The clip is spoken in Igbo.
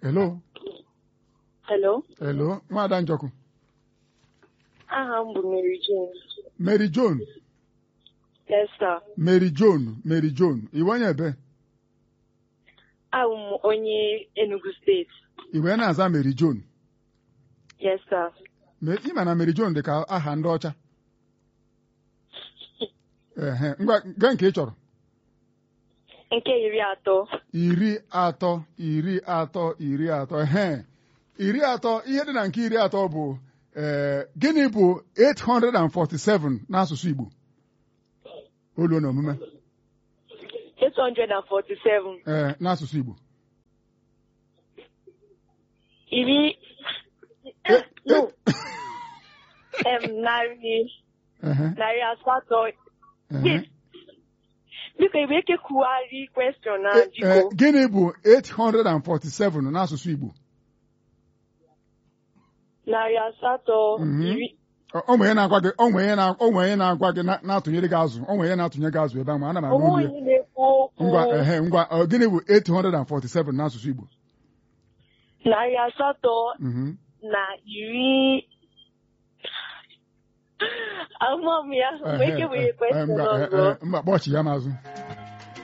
Hello. Hello. Hello. Nwaada Njọkụ. Aha m bụ Mary Jane. Mary John. Yes, sir. Mary John. Mary John. Iwe onye ebe? Abụ m onye Enugu steeti. I wee na-aza Mary John. Yes, sir. Me- Ị ma na Mary John dị ka aha ndị ọcha. Ehe. Ngwa gaa nke ị chọrọ. Nke iri atọ. iri atọ iri atọ iri atọ ehe iri atọ ihe dị na nke iri atọ bụ ee gịnị bụ 847 n'asụsụ Igbo olu na omume 847. ee n'asụsụ Igbo Iri. Eh, No. Em, narị ehe narị asatọ. ehe Biko, ị bụ eke kwugharị question na Eh, eh, jiko. gịnị bụ 847 n'asụsụ Igbo Narị asatọ. Mhm. Iri. Ọ- ọ nwere ihe na-agwa gị ọ nwere ihe na- ọ nwere ihe na-agwa gị na- na-atụnyere gị azụ ọ nwere ihe na-atụnye gị azụ ebe ahụ ma ana m anụ Onwe olu ya onye na-ekwu okwu. ngwa ehe ngwa ọ, gịnị bụ 847 n'asụsụ Igbo Narị asatọ Mhm. na iri. Ama m ya. Mgbe eke bụ Ehe, ihe eh, eh, question ngwa, eh, ọzọ. eh, mba kpọchi ya mazụ